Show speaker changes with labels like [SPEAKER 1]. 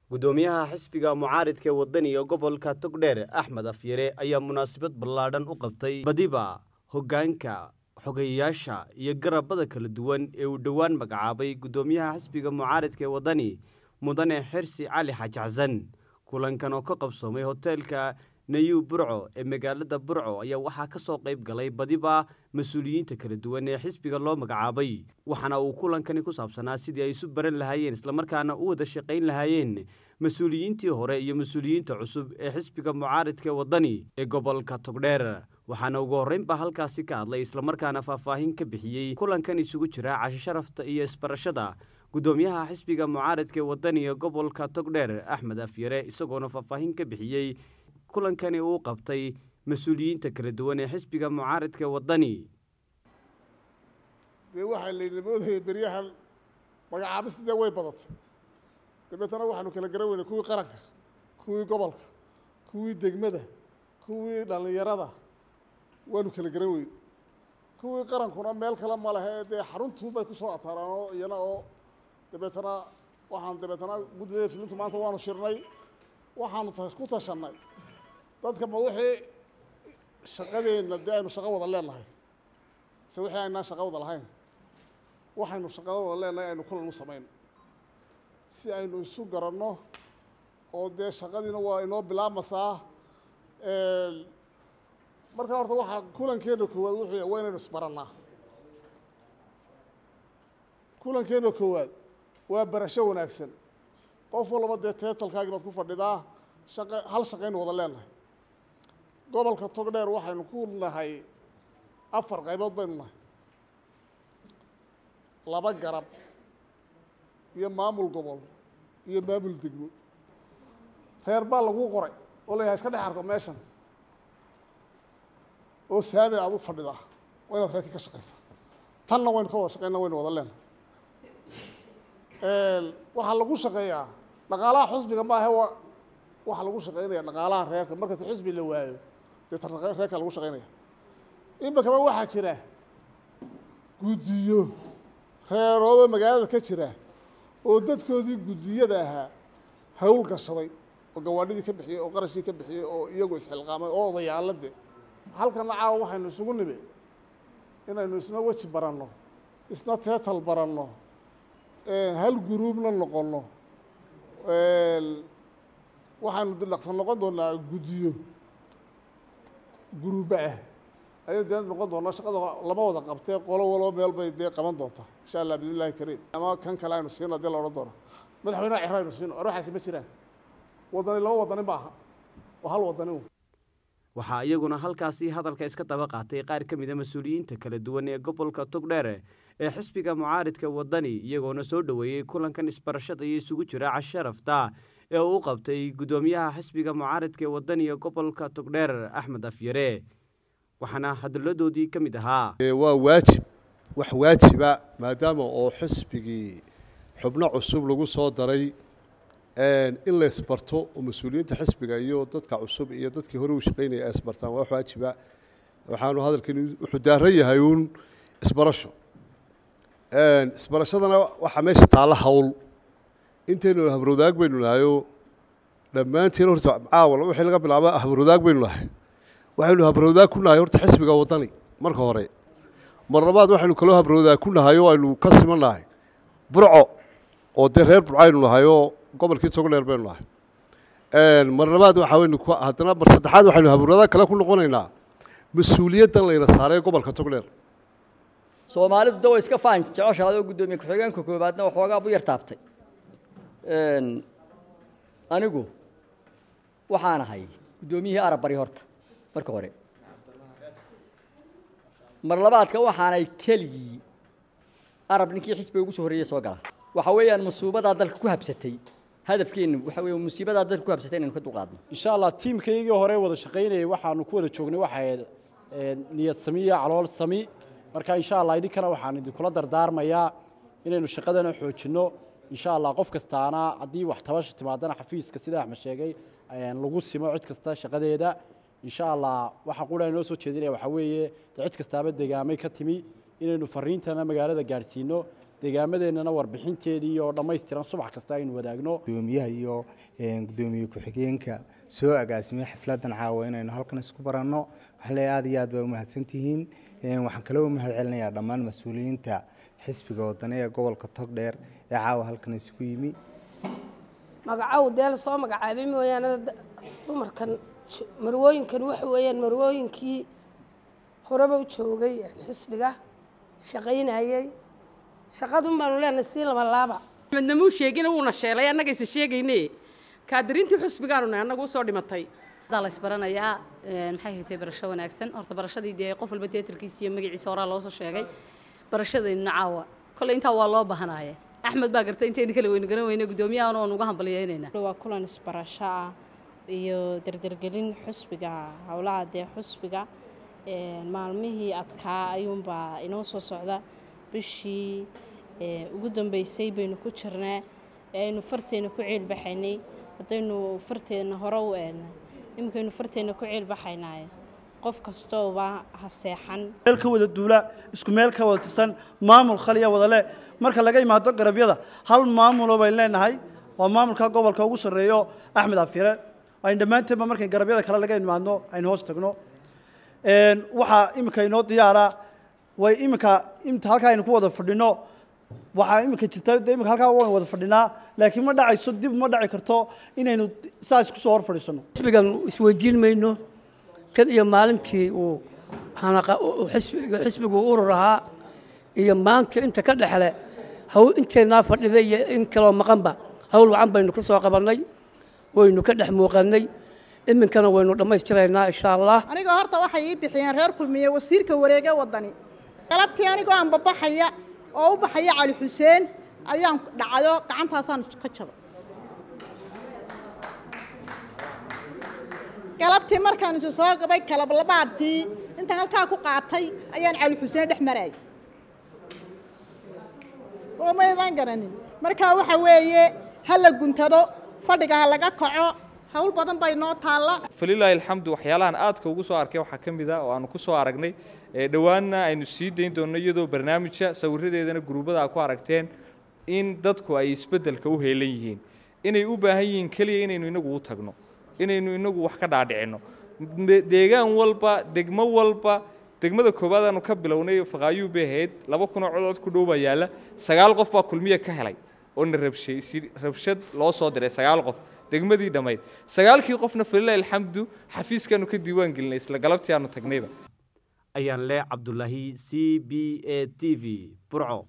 [SPEAKER 1] gudoomiyaha xisbiga mucaaridka ee wadaniga gobolka togdheer axmed afyare ayaa munaasabad ballaadhan u qabtay badiba hoggaanka xogeyayaasha iyo garabada kala duwan ee uu dhowaan magacaabay gudoomiyaha xisbiga mucaaridka ee wadani mudane xirsi cali xaaji xasan kulankan oo ka qabsoomay hoteelka nayu burco ee magaalada burco ayaa waxaa ka soo qayb galay badiba mas-uuliyiinta kala duwan ee xisbiga loo magacaabay waxaana uu kulankani ku saabsanaa sidii ay isu baran lahaayeen islamarkaana u wada shaqayn lahaayeen mas-uuliyiintii hore iyo mas-uuliyiinta cusub ee xisbiga mucaaridka ee wadani ee gobolka togdheer waxaana ugu horreynbaa halkaasi ka hadlay islamarkaana faahfaahin ka bixiyey kulankan isugu jira cashi sharafta iyo isbarashada gudoomiyaha xisbiga mucaaridka ee wadaniga gobolka togdheer axmed afyare isagoona faahfaahin ka bixiyey kulankani uu qabtay mas-uuliyiinta kala duwan ee xisbiga mucaaridka wadani
[SPEAKER 2] dee waxaa layna moodayay beryahan magacaabistidee way badatay dabeetana waxaanu kala garan weynay kuwii qaranka kuwii gobolka kuwii degmada kuwii dhallinyarada waanu kala garan weyn kuwii qarankuna meel kale ma lehe dee xaruntuu bay kusoo ataaraan oo iyana oo dabeetana waxaan dabeetana guddida filintu maanta waanu shirnay waxaanu ku tashanay dadka ma wixii shaqadeenna dee aynu shaqo wada leenahay mise wixii aynaan shaqo wada lahayn waxaynu shaqada wada leenahay aynu kulan u samayno si aynu isu garanno oo dee shaqadiina waa inoo bilaabmasaa markaa horta waxaa kulankeena koowaad wuxuu yahay waa inaynu isbarannaa kulankeena koowaad waa barasho wanaagsan qof walba dee teetalkaagii baad ku fadhidaa shaqa hal shaqaynu wada leenahay gobolka togdheer waxaynu ku nahay afar qaybood baynu nahay laba garab iyo maamul gobol iyo maamul degmo reer baa laguu qoray oo layahay iska dhex arko meeshan oo saame aad u fadhidaa waa inaad reerkii ka shaqaysaa tanna waynu ka wada shaqayna waynu wada leenahay waxaa lagu shaqeeyaa dhaqaalaha xusbiga maahe wa waxaa lagu shaqaynaya dhaqaalaha reerka markasta xusbi la waayo dee ta reerka lagu shaqaynaya imikaba waxaa jira guddiyo reeroodo magaalada ka jira oo dadkoodii guddiyada ahaa hawl gashaday oo gawaadhidii ka bixiyey oo qarashkii ka bixiyey oo iyagu isxilqaamay oo odayaalade halkana caawa waxaynu isugu nimi inaynu isna weji baranno isna teetal baranno hal guruubna noqonno waxaanu dhaqsan noqon doonaa guddiyo guruuba ah ayay dee noqon doonaa shaqada lama wada qabtee qolo walo meel bay dee qaban doontaa insha allah bismillahi kariim ama kan kale aynu siino dee la odhan doona madaxweynaha ciro aynu siino arwaxaasi ma jiraan wadani laba wadani ma aha waa hal wadani
[SPEAKER 1] waxaa iyaguna halkaasi hadalka iska daba qaatay qaar ka mid a mas-uuliyiinta kala duwan ee gobolka togdheer ee xisbiga mucaaridka wadani iyagoona soo dhoweeyey kulankan isbarashada iyo isugu jira casharafta ee uu qabtay guddoomiyaha xisbiga mucaaridka ee wadaniga gobolka togdheer axmed afyare waxaana hadalladoodii ka mid ahaa
[SPEAKER 3] waa waajib wax waajiba maadaama oo xisbigii xubno cusub lagu soo daray in la isbarto oo mas-uuliyiinta xisbiga iyo dadka cusub iyo dadkii hore u shaqaynaya ay isbartaan waa wax waajiba waxaanu hadalkani wuxuu daaran yahay uun isbarasho isbarashadana waxaa meesha taalla hawl intaynu habrowdaag baynu nahayo dhammaantiin horta caawal wixii laga bilaabo habrowdaag baynu nahay waxaynu habrowdaag ku nahay horta xisbiga wadani marka hore mar labaad waxaynu kaloo habrowdaag ku nahay oo aynu ka siman nahay burco oo dee reer burco aynu nahay oo gobolkii togdheer baynu nahay mar labaad waxa waynu haddana mar saddexaad waxaynu habrowdaag kale ku noqonaynaa mas-uuliyaddan layna saaray gobolka togdheer
[SPEAKER 4] soomaalidu da way iska faan jeceshaadoo guddoomiye ku-xigeenka koobaadna waxoogaa bu yar taabtay anigu waxaan ahay guddoomiyihii arab bari horta marka hore mar labaadka waxaanay keligii arab ninkii xisbiga ugu soo horreeyey soo gala waxa weeyaan musiibadaa dalka ku habsatay hadafkeennu waxa weeye musiibadaa dalka ku habsatay inaynu ka dulqaadno
[SPEAKER 5] insha allah tiimkaygii hore wada shaqaynayay waxaanu ku wada joognay waxay niyad sami iyo calool sami marka insha allah idinkana waxaan idinkula dardaarmayaa inaynu shaqadana xoojinno insha allah qof kastaana haddii wax tabasha timaadana xafiiska sida axmed sheegay lagu simo cid kasta shaqadeeda insha allah waxa qura inoo soo jeedinaya waxaa weeye de cid kastaaba degaamay ka timi inaynu fariintana magaalada gaadhsiino deegaamadeennana warbixinteedii oo dhammaystiran subax kasta aynu wadaagno
[SPEAKER 6] gudoomiyaha iyo gudoomiye ku-xigeenka soo agaasimay xafladan caawa inaynu halkan isku baranno waxaa leeyahay aad iyo aad baa umahadsantihiin waxaan kaloo u mahad celinayaa dhammaan mas-uuliyiinta xisbiga wadani ee gobolka togdheer ee caawa halkan isugu yimi
[SPEAKER 7] magacow dee la soo magacaabay mooyaane dumarkan marwooyinkan waxa weeyaan marwooyinkii horeba u joogay xisbiga shaqaynayey shaqadun baanu leenahay sii laba laaba
[SPEAKER 8] madna muu sheegina wuuna sheelay annagaysa sheegayne kaadirintii xusbigaanu nahay annagu usoo dhimatay
[SPEAKER 9] daa la isbaranayaa maxay haytay barasho wanaagsan horta barashadii dee qof walba teatarkiisa iyo magaciisa horaa loosoo sheegay barashadeennuna caawa kolley intaa waa loo bahanaaye axmed baa gartay intaynu kala weynu garan weyne guddoomiyahan oon uga hambalyeynayna
[SPEAKER 10] waa kulan isbarasho ah iyo dardargelin xusbiga howlaha dee xusbiga maalmihii adkaa ayuunbaa inoo soo socda bishii ugu dambeysay baynu ku jirnaa ee aynu farteena ku ceelbaxaynay haddaynu farteena hore u eedna iminkaynu farteena ku ceelbaxaynaaye qof kastooba ha seexan
[SPEAKER 11] meel ka wada duula isku meel ka wada tirsan maamul khaliya wada leh marka laga imaado garabyada hal maamulo baynu leenahay waa maamulka gobolka ugu sarreeyo axmed afire aynu dhammaanteedba markay garabyada kale laga imaadno aynu hoos tagno waxaa iminka inoo diyaara way iminka inta halkaa aynu ku wada fadhino waxaa iminka jirta de iminka halkaa waynu wada fadhinaa laakiin ma dhacayso dib ma dhaci karto inaynu saas kusoo hor fadhiisano
[SPEAKER 12] xisbigan isweydiin mayno tan iyo maalintii uu xisbiga xisbigu urur ahaa iyo maanta inta ka dhexle hawl inteennaa fadhida iyo in kaloo maqanba hawl wacan baynu ka soo qabannay waynu ka dhex muuqannay iminkana waynu dhammaystiraynaa insha allah
[SPEAKER 13] anigoo horta waxay ii bixiyeen reer kulmiye wasiirka wareege waddani galabtii anigoo aan babaxaya oo u baxaya cali xuseen ayaan dhacdo gacantaasaan ka jabay galabtii markaan isu soo gabay kalablabaadtii intaan halkaa ku qaatay ayaan cali xuseen dhex marayay soo maydaan garanin markaa waxa weeye ha la guntado fadhiga ha laga kaco hawl badan bay noo taalla
[SPEAKER 14] falilaahi alxamdu waxyaalahan aadka ugu soo arkay waxaa ka mid a oo aanu ku soo aragnay dhowaanna aynu sii dayn doonno iyadoo barnaamijka sawiradeedana guruubada a ku aragteen in dadku ay isbeddelka u heelan yihiin inay u baahan yihiin keliya inaynu inagu u tagno inaynu inagu wax ka dhaadhicinno deegaan walba degmo walba degmada koowaad aanu ka bilownay faqaayuu bay ahayd laba kunoo codcod ku dhow baa yaalla sagaal qof baa kulmiya ka helay oo na rabshay rabshad loo soo diray sagaal qof degmadii dhammayd sagaalkii qofna falilahi alxamdu xafiiskaanu ka diiwaan gelinay isla galabtii aanu tagnayba
[SPEAKER 1] ayaan leh cabdulaahi c b a t v burco